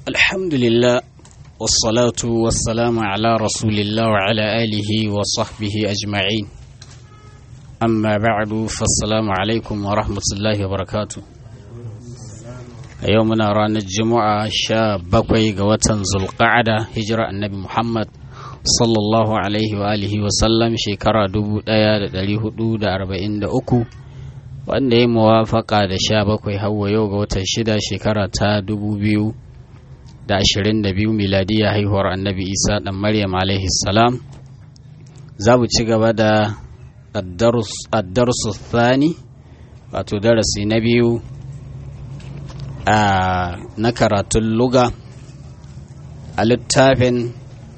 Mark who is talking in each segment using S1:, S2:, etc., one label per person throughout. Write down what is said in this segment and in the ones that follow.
S1: الحمد لله والصلاة والسلام على رسول الله وعلى آله وصحبه أجمعين أما بعد فالسلام عليكم ورحمة الله وبركاته يومنا رانا الجمعة شاب بقوي قوة ذو القعدة هجرة النبي محمد صلى الله عليه وآله وسلم شكرا دبو دايا دالي هدو دا أربعين دا أكو wanda ya muwafaka da sha bakwai hawa yau ga watan shida shekara ta dubu biyu da ashirin da biyu miladiya haihuwar annabi isa dan maryam alaihi salam za mu ci gaba da addarsu thani wato darasi na biyu a na karatun luga a littafin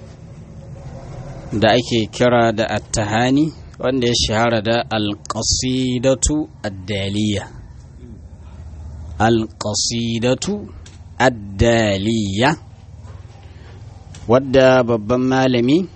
S1: da ake kira da attahani wanda ya shahara da alƙasidatu addaliya alƙasidatu addaliya wadda babban malami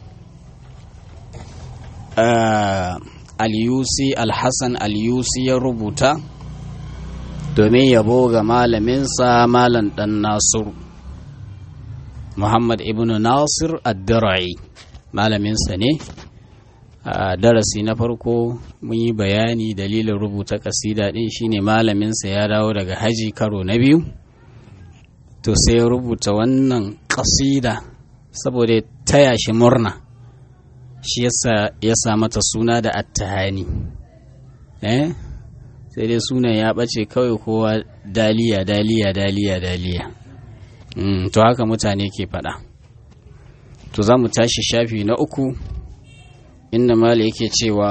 S1: al-yusi al-hassan al-yusi ya rubuta domin yabo ga malaminsa malam dan nasiru muhammad ibn nasir ad-dira'i malaminsa ne a darasi na farko mun yi bayani dalilin rubuta kasida din shine malaminsa ya dawo daga haji karo na biyu to sai ya rubuta wannan kasida saboda ya taya shi murna shi yasa ya sa mata suna da attahani eh sai dai sunan ya ɓace kawai kowa daliya daliya daliya daliya mm, to haka mutane ke faɗa to za mu tashi shafi na uku inda mali yake cewa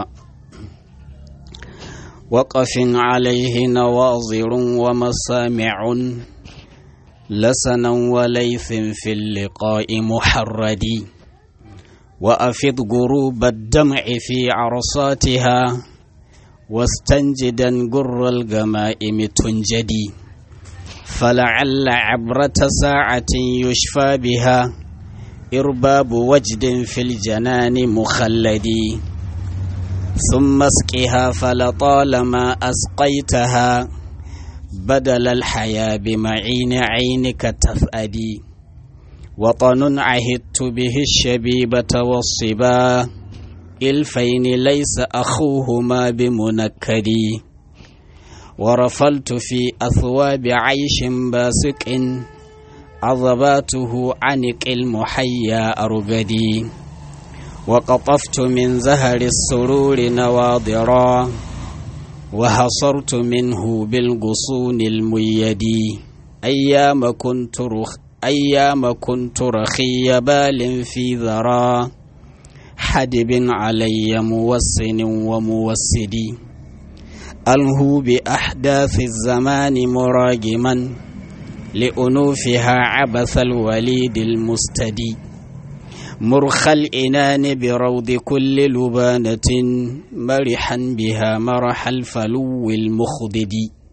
S1: waƙafin alaihi na wazirun wa masami'un lasanan wa laifin fil liqa'i muharradi wa afid gurubad dam'i fi arsatiha واستنجدا قر الغمائم تنجدي فلعل عبرة ساعة يشفى بها إرباب وجد في الجنان مخلدي ثم اسقها فلطالما أسقيتها بدل الحياة بمعين عينك تفأدي وطن عهدت به الشبيبة والصبا إلفين ليس أخوهما بمنكدي ورفلت في أثواب عيش باسق عضباته عنق المحيا أرقدي وقطفت من زهر السرور نواضرا وحصرت منه بالغصون الميدي أيام كنت رخ أيام كنت رخي بال في ذرا حدب علي موسن وموسدي ألهو بأحداث الزمان مراجما لأنوفها عبث الوليد المستدي مرخ الإنان بروض كل لبانة مرحا بها مرح الفلو المخضد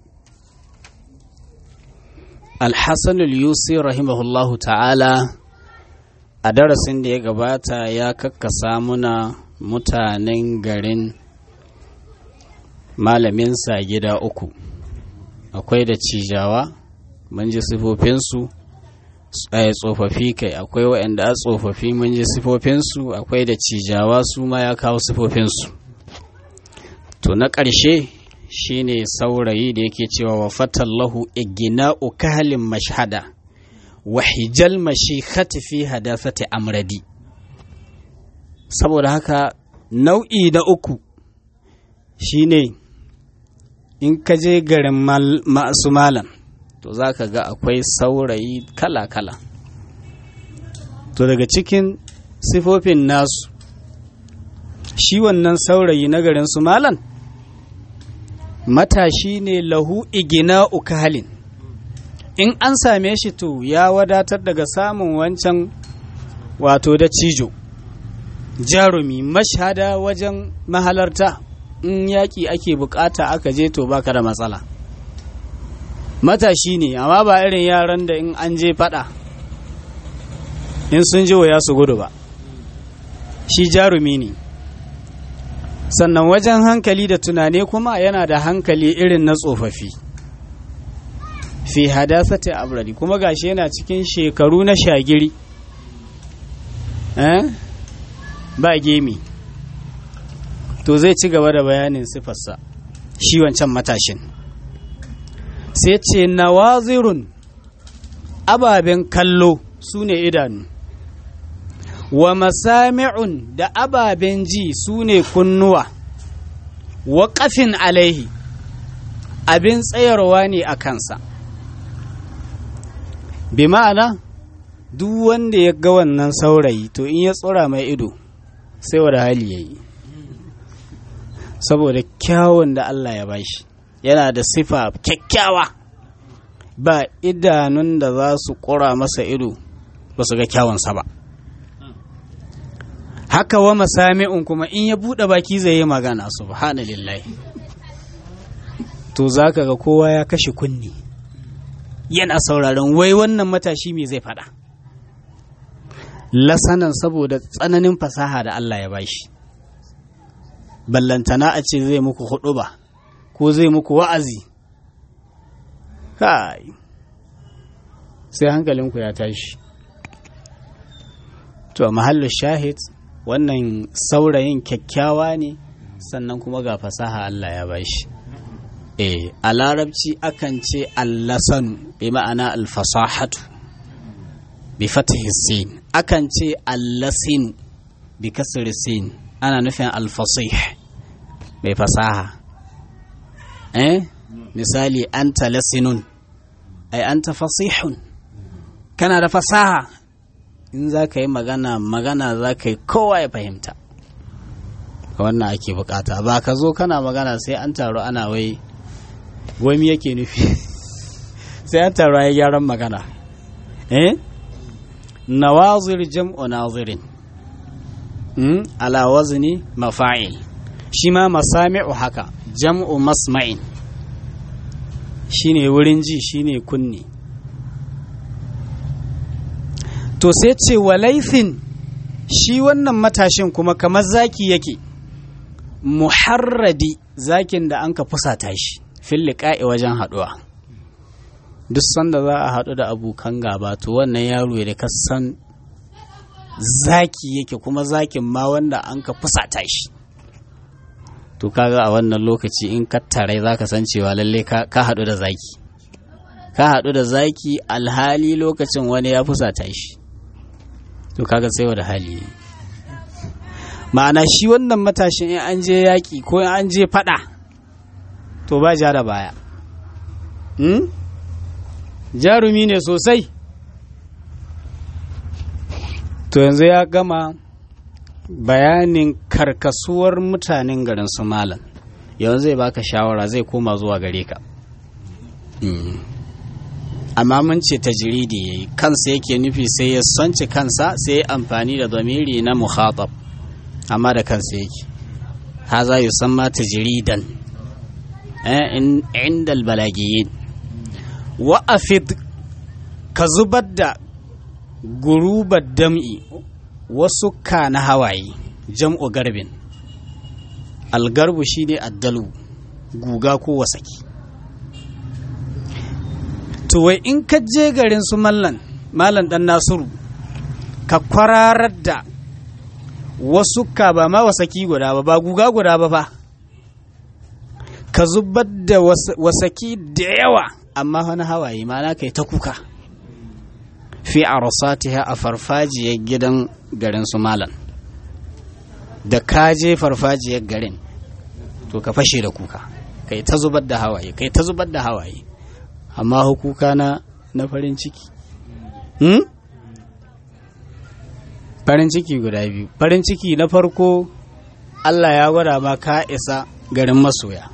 S1: الحسن اليوسي رحمه الله تعالى a darasin da ya gabata ya kakkasa muna mutanen garin malaminsa gida uku akwai da cijawa mun ji sifofinsu a tsofaffi kai akwai waɗanda a tsofaffi mun ji sifofinsu akwai da cijawa su ma ya kawo sifofinsu to na ƙarshe shine saurayi da yake cewa wa fatallahu igina ukalin mashhada wa hijal mashikhati fi hadasati amradi saboda haka nau'i na uku shine in ka je garin masu malam to za ka ga akwai saurayi kala-kala to daga cikin sifofin nasu shi wannan saurayi na garin su malam matashi ne lahu igina ukalin in an same shi to ya wadatar daga samun wancan wato da cijo jarumi mashada wajen mahalarta in yaƙi ake bukata aka je to baka da matsala matashi ne amma ba irin yaran da in an je fada in sun ji waya su gudu ba shi jarumi ne sannan wajen hankali da tunane kuma yana da hankali irin na tsofaffi fi hadasati abradi kuma gashi yana cikin shekaru na shagiri eh ba gemi to zai ci gaba da bayanin sifarsa shi wancan matashin sai ce nawazirun ababen kallo su ne idanu wa masami'un da ababen ji su ne kunnuwa wa ƙafin alaihi abin tsayarwa ne a kansa bi ma'ana duk wanda ya ga wannan saurayi to in ya tsora mai ido sai wada hali ya yi saboda kyawun da Allah ya bashi yana da sifa kyakkyawa ba idanun da za su ƙura masa ido ba su ga kyawunsa ba haka wa masami'un kuma in ya buɗe baki zai yi magana subhanallahi to za ka ga kowa ya kashe kunni yana sauraron wai wannan matashi me zai faɗa lasanan saboda tsananin fasaha da Allah ya bashi ballantana a ce zai muku hudu ba ko zai muku wa'azi kai sai hankalinku ya tashi to a mahallin shahid wannan saurayin kyakkyawa ne sannan kuma ga fasaha Allah ya bashi eh a larabci akan ce allasanu bi ma'ana alfasahatu bi fatihi sin akan ce allasin bi kasri sin ana nufin alfasih mai fasaha eh misali anta lasinun ai anta fasihun kana da fasaha in za ka yi magana magana za ka yi kowa ya fahimta wannan ake bukata ba ka zo kana magana sai an taru ana wai wani yake nufi sai an taru ya gyaran magana eh nawazir jam'u nazirin ala wazni mafa'il shi ma masami'u haka jam'u masma'in shine wurin ji shine kunni to sai ce walaifin shi wannan matashin kuma kamar zaki yake muharradi zakin da an ka fusata shi filliƙa'i wajen haɗuwa duk sanda za a haɗu da abokan gaba to wannan yaro da ka san zaki yake kuma zakin ma wanda an ka fusata shi to kaga a wannan lokaci in ka tarai za ka san cewa lalle ka haɗu da zaki ka haɗu da zaki alhali lokacin wani ya fusata shi to kaga sai da hali ma'ana shi wannan matashin in an je yaƙi ko in an je faɗa to ba ja da baya hmm? jarumi ne sosai to yanzu ya gama bayanin karkasuwar mutanen garin su malam yanzu zai baka shawara zai koma zuwa gare ka amma mun ce tajiridi ya yi kansa yake nufi sai ya sonci kansa sai ya amfani da zamiri na muhatab amma da kansa yake haza yusamma tajridan inda albalagiyin wa afid ka zubar da gurubar dam'i wasu ka na hawaye jam'u garbin algarbu shine addalu guga ko wasaki to wai in ka je garin su mallan mallan dan nasiru ka kwararar da wasu ka ba ma wasaki guda ba ba guga guda ba ba ka zubar da wasaki da yawa amma wani hawaye mana kai ta kuka fi arasatiha a farfajiyar gidan garin su malan da ka je farfajiyar garin to ka fashe da kuka kai ta zubar da hawaye kai ta zubar da hawaye amma hukuka na na farin ciki hmm? farin ciki guda biyu farin ciki na farko Allah ya gwada ma ka isa garin masoya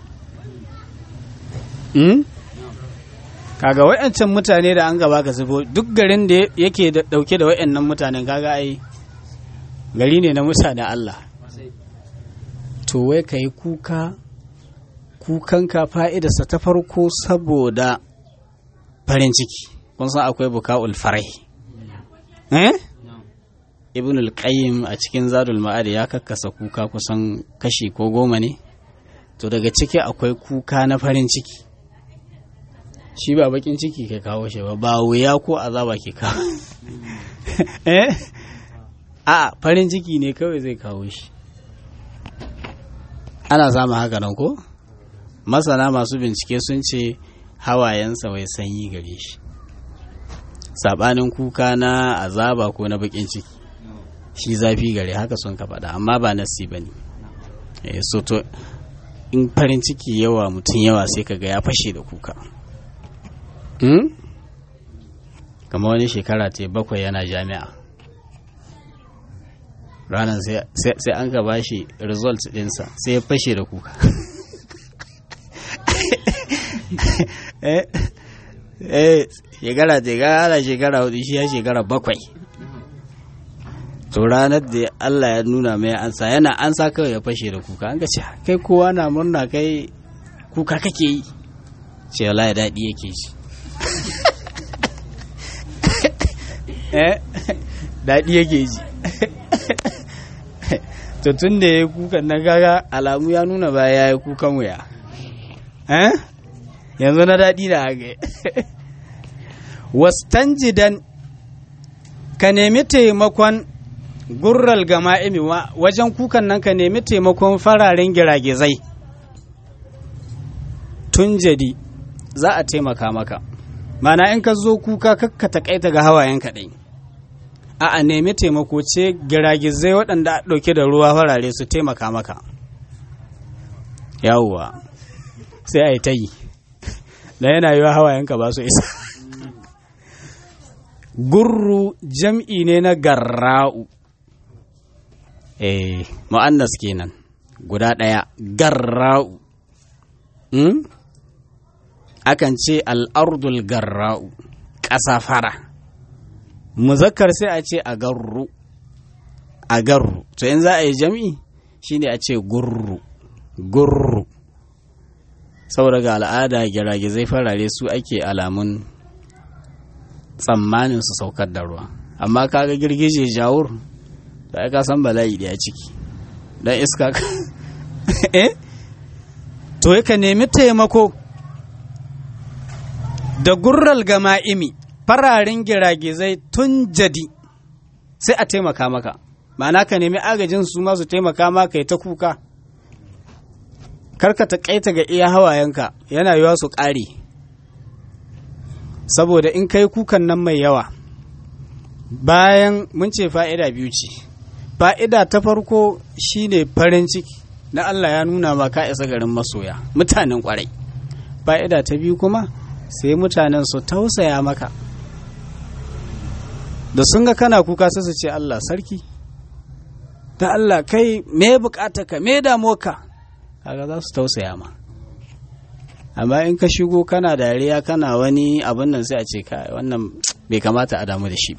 S1: hmm? kaga wayancan mutane da an gaba ka zubo duk garin da yake dauke da wayannan mutanen kaga ai gari ne na mutanen Allah to wai ka yi kuka kukanka fa'idarsa ta farko saboda farin ciki kun san akwai buka'ul farai eh ibn al-qayyim a cikin zadul ma'ad ya kakkasa kuka kusan kashi ko goma ne to daga ciki akwai kuka na farin ciki shi ba bakin ciki ke kawo shi ba ba wuya ko azaba ke kawo eh a farin ciki ne kawai zai kawo shi ana samun haka nan ko masana masu bincike sun ce hawayensa wai sanyi gare shi sabanin kuka na azaba ko na bakin ciki shi zafi gare haka sun ka faɗa amma ba nasi ba ne so to in farin ciki yawa mutum yawa sai kaga ya fashe da kuka kama wani shekara ta bakwai yana jami'a ranar sai an ka bashi result dinsa sai ya fashe da kuka eh shekara ta gara shekara hudu shi ya shekara bakwai to ranar da Allah ya nuna mai ansa yana ansa kawai ya fashe da kuka an ga ce kai kowa na murna kai kuka kake yi ce wala ya daɗi yake ji daɗi yake ji to tun da ya yi kukan na gaga alamu ya nuna ba ya yi kukan wuya yanzu na daɗi da haka wastanjidan ka nemi taimakon gurral gama'imi wajen kukan nan ka nemi taimakon fararen giragizai tun jadi za a taimaka maka mana in ka zo kuka kakka takaita ga hawayen kaɗai a a nemi taimako ce giragizai waɗanda a ɗauke da ruwa farare su taimaka maka yawwa sai a yi ta yi da yana yiwa hawayenka ba su isa gurru jam'i ne na garra'u eh mu'annas kenan guda ɗaya garra'u hmm? akan ce al'ardul garra'u ƙasa fara muzakkar sai a ce a garru a garru to in za a yi jam'i shine a ce gurru gurru saboda ga al'ada giragizai farare su ake alamun tsammanin su saukar da ruwa amma kaga girgije jawur da aka san bala'i da ya ciki don iska eh to ka nemi taimako da gurral gama'imi fararen giragizai tun jadi sai a taimaka maka ma'ana ka nemi agajin su masu taimaka maka ya ta kuka karka ta kaita ga iya hawayenka yana yiwa su ƙare saboda in kai kukan nan mai yawa bayan mun ce fa'ida biyu ce fa'ida ta farko shine farin ciki na Allah ya nuna ma ka isa garin masoya mutanen kwarai fa'ida ta biyu kuma sai mutanen su tausaya maka da sun ga kana kuka sai su ce Allah sarki da Allah kai me bukata ka me damuwa ka kaga za su tausaya ma amma in ka shigo kana dariya kana wani abin nan sai a ce ka wannan bai kamata a damu da shi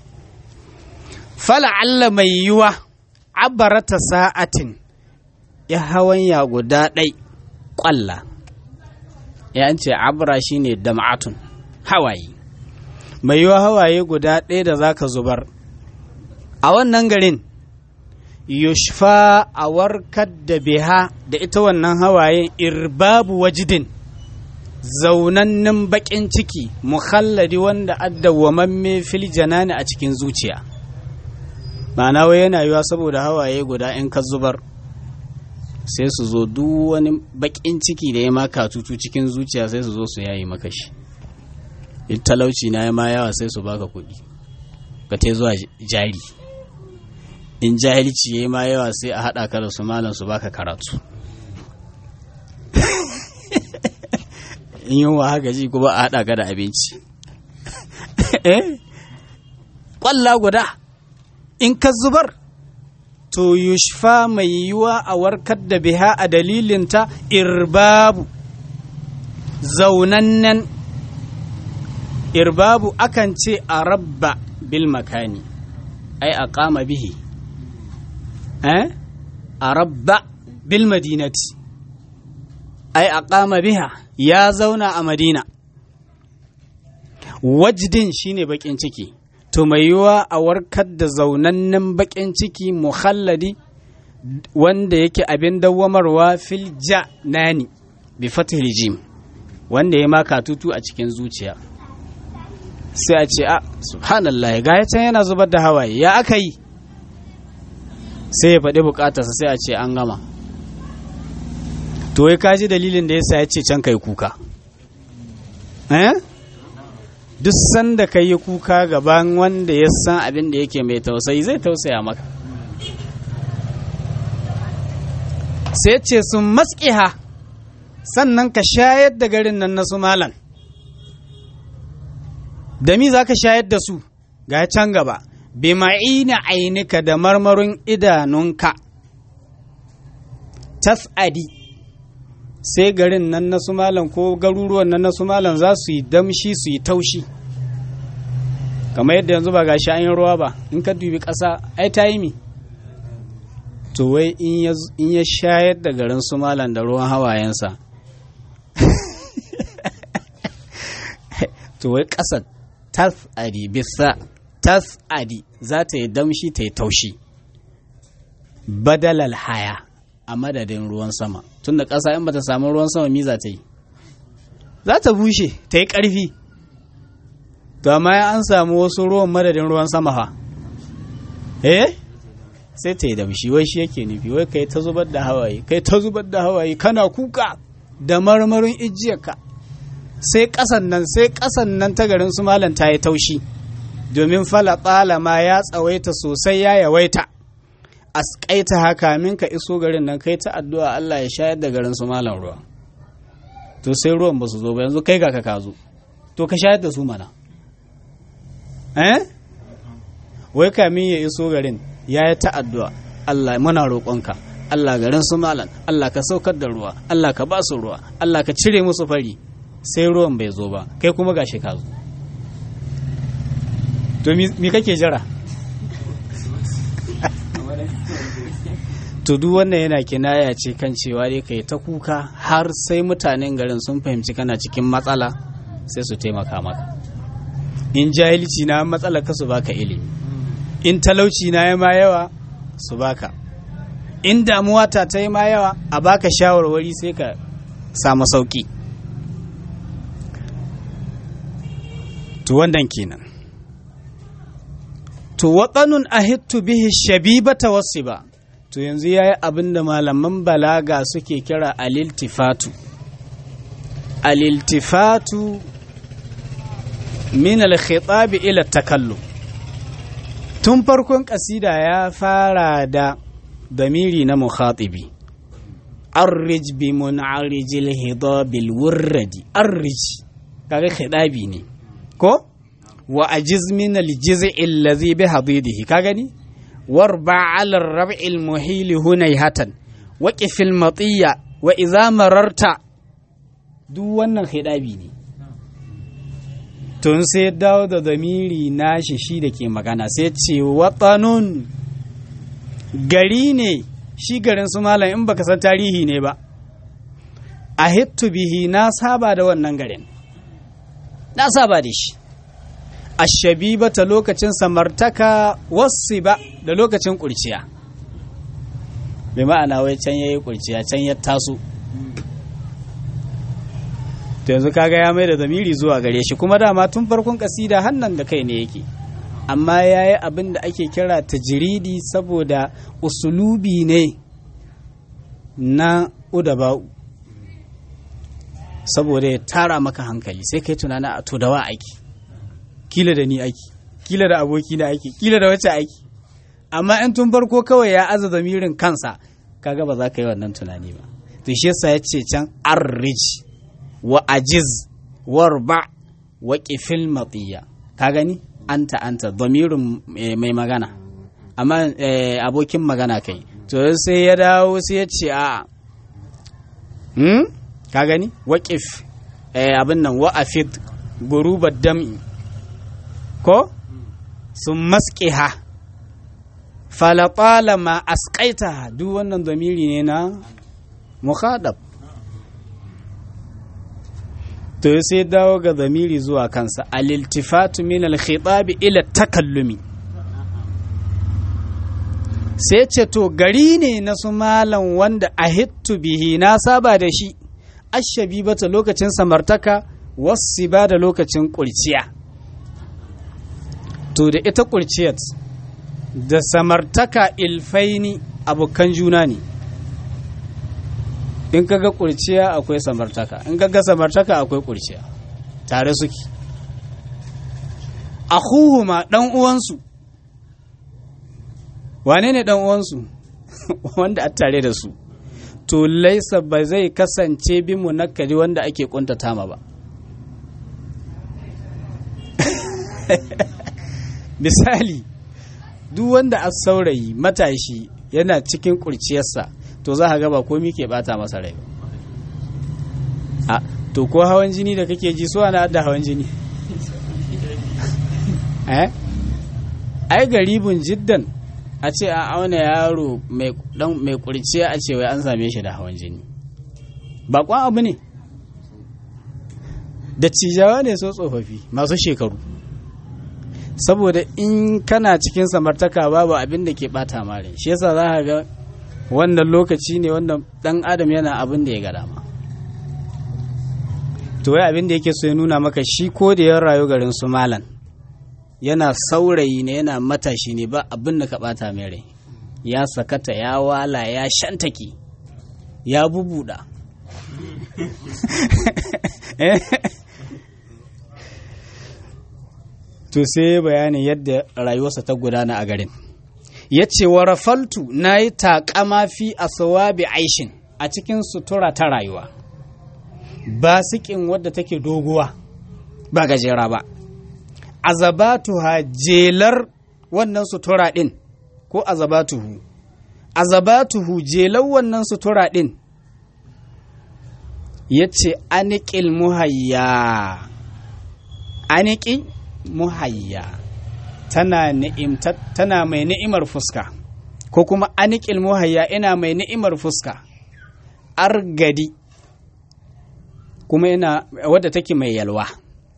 S1: fala Allah mai yiwa abarata sa'atin ya hawan ya guda ɗai ƙwalla ya ce abra shine dam'atun hawaye mai yiwa hawaye guda ɗaya da za ka zubar a wannan garin yushfa a warkar da biha da ita wannan hawayen irbabu wajidin zaunannen baƙin ciki muhalladi wanda addawwamamme fil janani a cikin zuciya ma'ana wai yana yiwa saboda hawaye guda in ka zubar sai su zo duk wani baƙin ciki da ya maka tutu cikin zuciya sai su zo su yayi maka shi in talauci na ya ma yawa sai su baka kuɗi ka te zuwa jari in jahilci ya ma yawa sai a haɗa ka da su malam su baka karatu in yunwa haka ji kuma a haɗa ka da abinci ƙwalla guda in ka zubar to yushfa mai yiwuwa a warkar da biha a dalilinta irbabu zaunannen irbabu akan ce a rabba bil makani ai a kama bihi eh a rabba bil madinati ai a kama biha ya zauna a madina wajdin shine bakin ciki to mai yiwuwa a warkar da zaunannen bakin ciki muhalladi wanda yake abin dawwamarwa fil nani bi fatih jim wanda ya maka tutu a cikin zuciya sai a ce a subhanallah ga ya can yana zubar da hawaye ya aka yi sai ya faɗi bukatarsa sai a ce an gama to wai kaji dalilin da yasa ya ce can kai kuka eh duk sanda ka yi kuka gaban wanda ya san abin da yake mai tausayi zai tausaya maka sai ce sun maskiha sannan ka shayar da garin nan na su malan da mi za ka shayar da su ga can gaba bi ma'ina ainika da marmarin idanunka tas'adi sai garin nan na su malan ko garuruwan nan na su malan za su yi damshi su yi taushi kamar yadda yanzu ba gashi an yi ruwa ba in ka dubi ƙasa ai ta yi mi to wai in ya shayar da garin su malan da ruwan hawayensa to wai ƙasa tas'adi bisa tas'adi za ta yi damshi ta yi taushi badalal haya a madadin ruwan sama tunda ƙasa in bata samu ruwan sama mi za ta yi za ta bushe ta yi ƙarfi to amma an samu wasu ruwan madadin ruwan sama fa eh sai ta yi damshi wai shi yake nufi wai kai ta zubar da hawaye kai ta zubar da hawaye kana kuka da marmarin ijiyarka sai ƙasan nan sai ƙasan nan ta garin su malam ta yi taushi domin fala ma ya tsawaita sosai ya yawaita asƙaita haka min ka iso garin nan kai ta addu'a Allah ya shayar da garin su malam ruwa to sai ruwan ba su zo ba yanzu kai ga ka zo to ka shayar da su mana eh wai kamin ya iso garin ya yi ta addu'a Allah muna roƙonka Allah garin su malam Allah ka saukar da ruwa Allah ka ba su ruwa Allah ka cire musu fari sai ruwan bai zo ba kai kuma gashi ka zo to mi kake jira to duk wannan yana kinaya ce kan cewa dai kai ta kuka har sai mutanen garin sun fahimci kana cikin matsala sai su taimaka maka in jahilci na matsala ka su baka ilimi in talauci na ya ma yawa su baka in damuwa ta ta yi ma yawa a baka shawarwari sai ka samu sauki to wannan kenan to waɗanun ahittu bihi shabibata wasu ba to yanzu ya yi abin da malaman balaga suke kira aliltifatu aliltifatu min alkhitabi ila takallu tun farkon kasida ya fara da damiri na mukhatibi arrij bi mun'arijil hidabil wurradi arrij kaga khidabi ne ko wa ajiz min aljiz'i allazi bi hadidihi ka gani warba ala ar-rab'i al-muhil hunayhatan wa qifil matiya wa idza mararta duk wannan khidabi ne tun sai dawo da zamiri nashi shi da ke magana sai ce watsanun gari ne shi garin su malam in baka san tarihi ne ba a hittu bihi na saba da wannan garin na saba da shi ashabiba ta lokacin samartaka wasu ba da lokacin kurciya bai ma'ana wai can ya yi kurciya can ya taso to yanzu kaga ya mai da zamiri zuwa gare shi kuma dama tun farkon kasida hannan da kai ne yake amma ya yi abin da ake kira tajiridi saboda usulubi ne na udaba'u saboda ya tara maka hankali sai kai tunana a to da wa aiki kila da ni aiki kila da aboki na aiki kila da wacce aiki amma in tun farko kawai ya aza zamirin kansa kaga ba za ka yi wannan tunani ba to shi yasa ya ce can arrij wa ajiz warba wa ƙifil matsiya ka gani anta anta domirin mai magana amma abokin magana kai to sai ya dawo sai ya ce a hmm? ka gani waƙif abin nan wa'afid gurubar dam'i ko sun masƙiha falatala ma asƙaita duk wannan domiri ne na mukhadab to sai dawo ga zamiri zuwa kansa aliltifatu min alkhitabi ila takallumi sai ce to gari ne na su malam wanda a hittu bihi na saba da shi ashabibata lokacin samartaka wasu ba da lokacin kurciya to da ita kurciyat da samartaka ilfaini abokan juna ne in kaga kurciya akwai samartaka in kaga samartaka akwai kurciya tare suke akhuhuma dan uwansu wane ne dan uwansu wanda a tare da su to laisa ba zai kasance bi munakkari wanda ake kuntata ma ba misali duk wanda a saurayi matashi yana cikin kurciyarsa to za ka ga ba komi ke bata masa rai a to ko hawan jini da kake ji so ana da hawan jini eh ai garibin jiddan a ce a auna yaro mai kurciya a ce wai an same shi da hawan jini bakon abu ne da cijawa ne so tsofaffi masu shekaru saboda in kana cikin samartaka babu abin da ke bata mare shi yasa za ka ga wannan lokaci ne wannan dan adam yana abin da ya ga dama to wai abin da yake so ya nuna maka shi ko da ya rayu garin su malan yana saurayi ne yana matashi ne ba abin da ka bata mai rai ya sakata ya wala ya shantaki ya bubuda to sai bayanin yadda rayuwarsa ta gudana a garin ya ce wa rafaltu na yi taƙama fi a sawabi aishin a cikin sutura ta rayuwa ba sikin wadda take doguwa ba gajera ba azabatuha jelar wannan sutura ɗin ko azabatuhu azabatuhu jelar wannan sutura ɗin ya ce aniƙil muhayya aniƙi muhayya tana, tana mai ni'imar fuska ko kuma aniƙil muhayya ina mai ni'imar fuska argadi kuma ina wadda take mai yalwa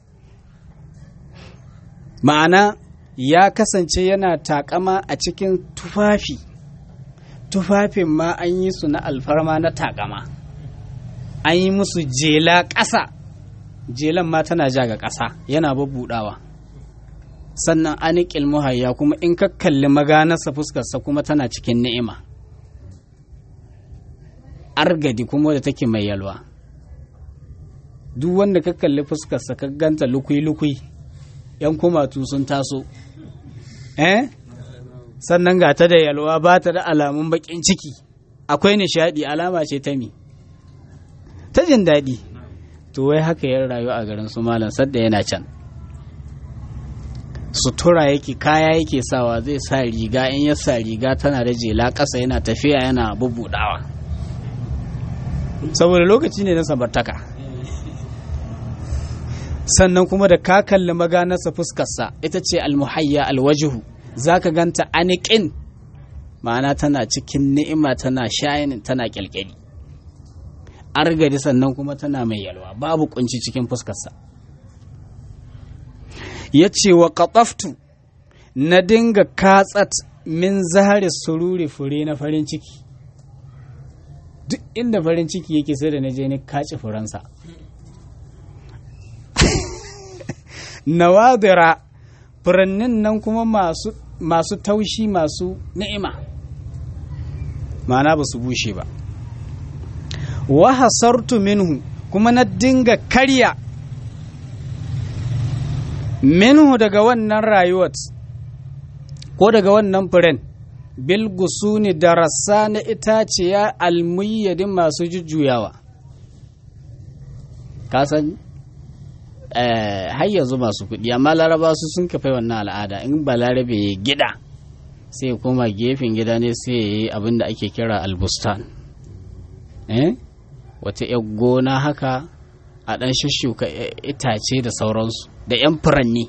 S1: ma'ana ya kasance yana takama a cikin tufafi tufafin ma an yi su na alfarma na takama an yi musu jela ƙasa jelan ma tana ja ga ƙasa yana babbudawa sannan aniƙil muhayya kuma in ka kalli maganarsa fuskarsa kuma tana cikin ni'ima argadi kuma da take mai yalwa duk wanda ka kalli fuskarsa ka ganta lukui-lukui yan kumatu sun taso eh sannan ga ta da yalwa ba ta da alamun bakin ciki akwai nishadi alama ce ta mi ta jin daɗi to wai haka ya rayu a garin su malam sadda yana can sutura yake kaya yake sawa zai sa riga in ya sa riga tana da jela ƙasa yana tafiya yana bubudawa saboda lokaci ne na samartaka sannan kuma da ka kalli maganarsa fuskarsa ita ce almuhayya alwajihu za ka ganta aniƙin ma'ana tana cikin ni'ima tana shayin tana kyalkyali argadi sannan kuma tana mai yalwa babu kunci cikin fuskarsa ya ce wa katsaftu na dinga katsat min zahari sururi fure na farin ciki duk inda farin ciki yake sai da na je ni kaci furansa nawadira furannin nan kuma masu, masu taushi masu ni'ima ma'ana ba su bushe ba wa hasartu minhu kuma na dinga karya minhu daga wannan rayuwar ko daga wannan furen bil gusuni da rassa na itaciya almuyyadin masu jujjuyawa kasan har yanzu masu kuɗi amma laraba su sun kafa wannan al'ada in ba larabe ya gida sai koma gefen gida ne sai ya yi abin da ake kira albustan wata 'yar gona haka a ɗan shushuka itace da sauransu da 'yan furanni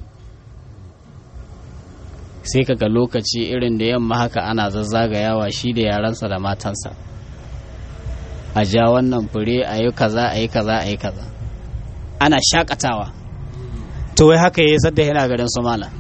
S1: sai kaga lokaci irin da yamma haka ana zazzagayawa shi da yaransa da matansa a ja wannan fure a yi kaza a yi kaza a yi kaza ana shakatawa to wai haka ya yi sadda yana garin su mala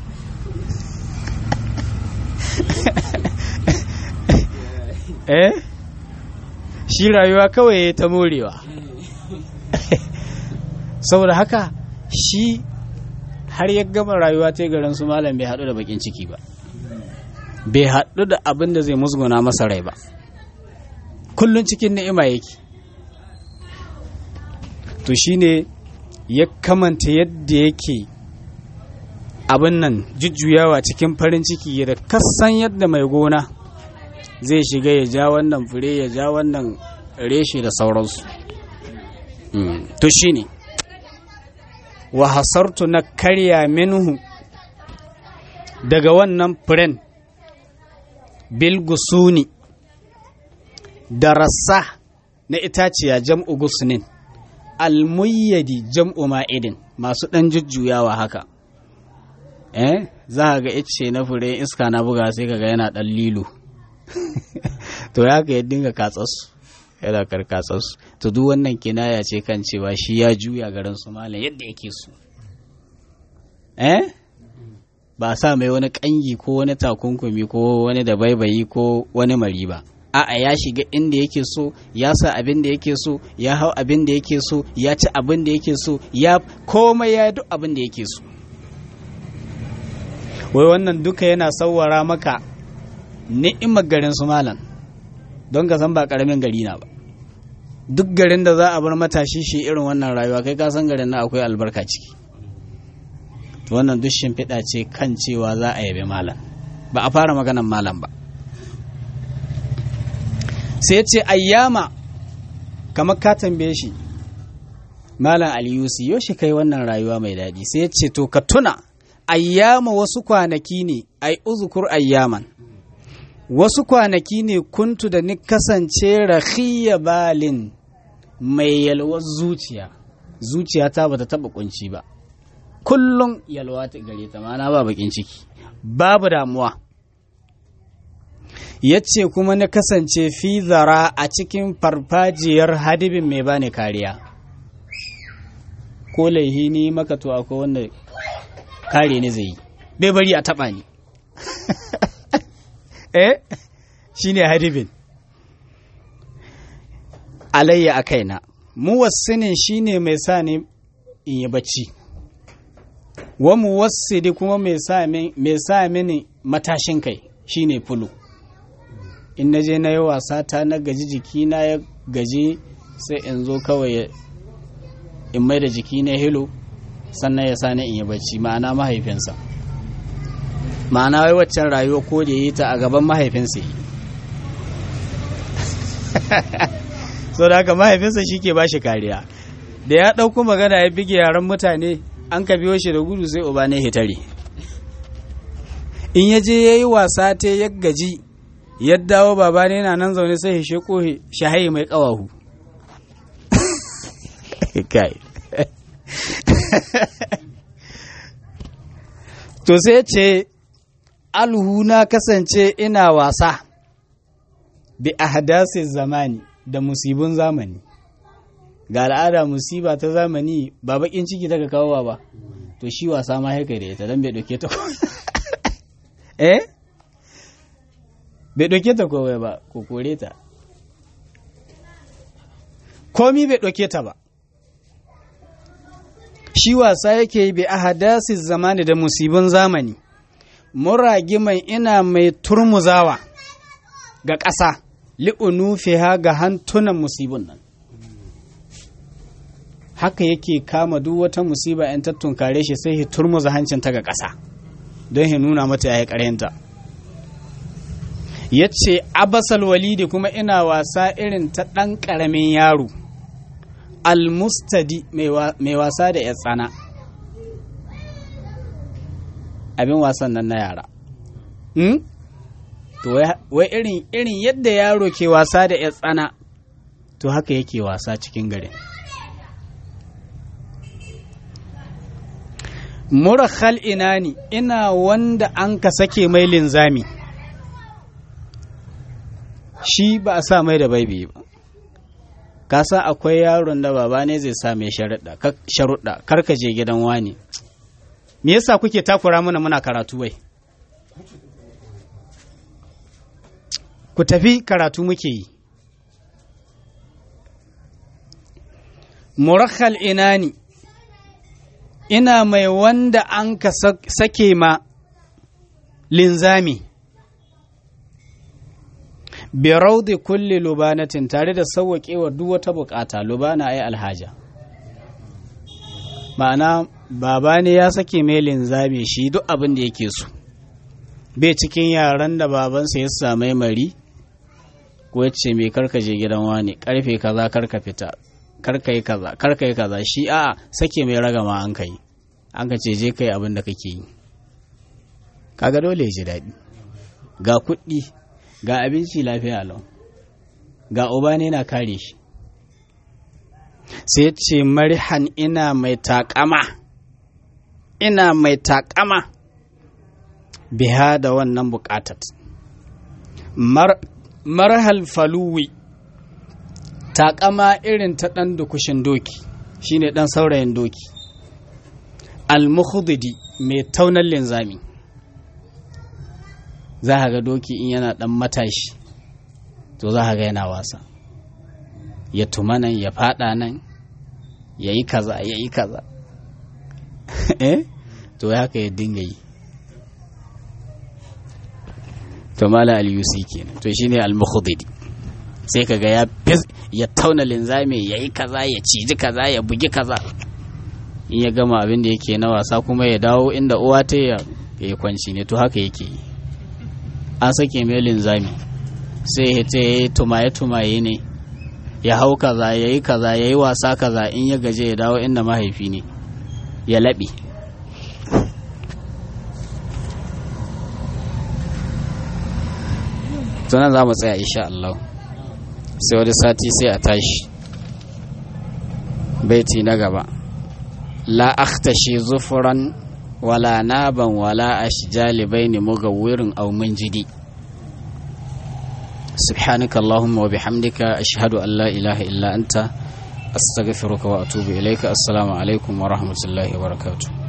S1: eh shi rayuwa kawai ta morewa saboda haka shi har ya gama rayuwa ta garin su malam bai haɗu da bakin ciki ba bai haɗu da abin da zai musguna masa rai ba kullum cikin ni'ima yake to shine ya kamanta yadda yake abin nan jujjuyawa cikin farin ciki da kasan yadda mai gona zai shiga ya ja wannan fure ya ja wannan reshe da sauransu to shine wa hasartu na karya minhu daga wannan furen bilgusuni da rassa na itaciya jam'u gusnin almuyyadi jam'u ma'idin masu ɗan jujjuyawa haka eh za ga ice na fure iska na buga sai kaga yana ɗan lilo to ya ka ya dinga katsasu yana karkatsasu to duk wannan kinaya ce kan cewa shi ya juya garin su malam yadda yake so eh ba sa mai wani kangi ko wani takunkumi ko wani da baibayi ko wani mari ba a'a ya shiga inda yake so ya sa abin da yake so ya hau abin da yake so ya ci abin da yake so ya komai ya duk abin da yake so wai wannan duka yana sauwara maka ni'imar garin su malam don ka san ba karamin gari na ba duk garin da za a bar matashi shi irin wannan rayuwa kai ka san garin na akwai albarka ciki wannan duk shimfiɗa ce kan cewa za a yabi malam ba a fara maganan malam ba sai ce ayyama kamar ka tambaye shi malam aliyusi yaushe kai wannan rayuwa mai daɗi sai ce to ka tuna ayyama wasu kwanaki ne ai uzukur ayyaman wasu kwanaki ne kuntu da ni kasance rahiya balin mai yalwar zuciya zuciya ta bata taba kunci ba kullum yalwa ta gare ta mana ba bakin ciki babu damuwa yace kuma na kasance fi zara a cikin farfajiyar hadibin mai bani kariya ko laihi ni maka to akwai wanda kare ni zai yi bai bari a taba ni eh shine hadibin alayya a kaina muwassinin shine mai sa ni in yi bacci wa muwassidi kuma mai sa mini matashin kai shine fulu in na je na yi wasa ta na gaji jiki na ya gaji sai in zo kawai in mai da jiki na hilo sannan ya sa ni in yi bacci ma'ana mahaifinsa ma'ana wai waccan rayuwa ko da yi ta a gaban mahaifinsa yi so da haka mahaifinsa shi ke bashi kariya da ya ɗauko magana ya bige yaran mutane an ka biyo shi da gudu sai uba ne hitare in ya je ya yi wasa ta ya gaji ya dawo baba ne na nan zaune sai ya sheko shahayi mai ƙawahu kai to sai ce alhu na kasance ina wasa bi ahdasi zamani da musibin zamani ga al'ada musiba ta zamani ba bakin ciki daga kawo ba to shi wasa ma haka da ita don bai dauke ta eh bai dauke ta kowai ba ko kore ta komi bai dauke ta ba shi wasa yake yi bi ahadasi zamani da musibin zamani muragiman ina mai turmuzawa ga ƙasa li'unufiha ga hantunan musibin nan haka yake kama duk wata musiba yan tattunkare shi sai ya turmuza hancinta ga ƙasa don ya nuna mata ya yi ƙaryanta ya ce abasal walidi kuma ina wasa irin ta ɗan ƙaramin yaro almustadi mai wasa da ya tsana abin wasan nan na yara to wai irin irin yadda yaro ke wasa da ya tsana to haka yake wasa cikin garin murakhal inani ina wanda an ka sake mai linzami shi ba a sa mai da baibi ba ka san akwai yaron da baba ne zai sa mai sharuɗa kar ka je gidan wani me yasa kuke takura mana muna karatu wai ku tafi karatu muke yi
S2: murakhal inani ina mai wanda an ka sake ma linzami bi raudi kulli lubanatin tare da sauwaƙewa duk wata bukata lubana ai alhaja ma'ana baba ne ya sake mai linzami shi duk abin da yake so bai cikin yaran da babansa ya samai mari ko ya ce mai karka je gidan wani karfe kaza karka fita karka yi kaza karka yi kaza shi a sake mai ragama an kai an ka ce je kai abin da kake yi kaga dole ya ji daɗi ga kuɗi ga abinci lafiya lau ga uba ne na kare shi sai ce marihan ina mai takama ina mai takama biha da wannan bukatat marhal faluwi takama irin ta ɗan dukushin doki shine ɗan saurayin doki al-mukhdidi mai taunan linzami za a ga doki in yana ɗan matashi to za a ga yana wasa ya tuma nan ya fada nan ya yi kaza ya yi kaza eh to haka ya dinga yi to mala al-yusi kenan to shine al-mukhdidi sai kaga ya ya tauna linzami ya yi kaza ya ciji kaza ya bugi kaza in ya gama abin da yake na wasa kuma ya dawo inda uwa ta ya yi kwanci ne to haka yake yi an sake mai linzami sai ya ta yi tumaye-tumaye ne ya hau kaza ya yi kaza ya yi wasa kaza in ya gaje ya dawo inda mahaifi ne ya laɓe tunan za mu tsaya insha Allah sai wani sati sai a tashi baiti na gaba la akhtashi zufuran wala naban wala ashjali baini mugawwirin aw munjidi سبحانك اللهم وبحمدك أشهد أن لا إله إلا أنت أستغفرك وأتوب إليك السلام عليكم ورحمة الله وبركاته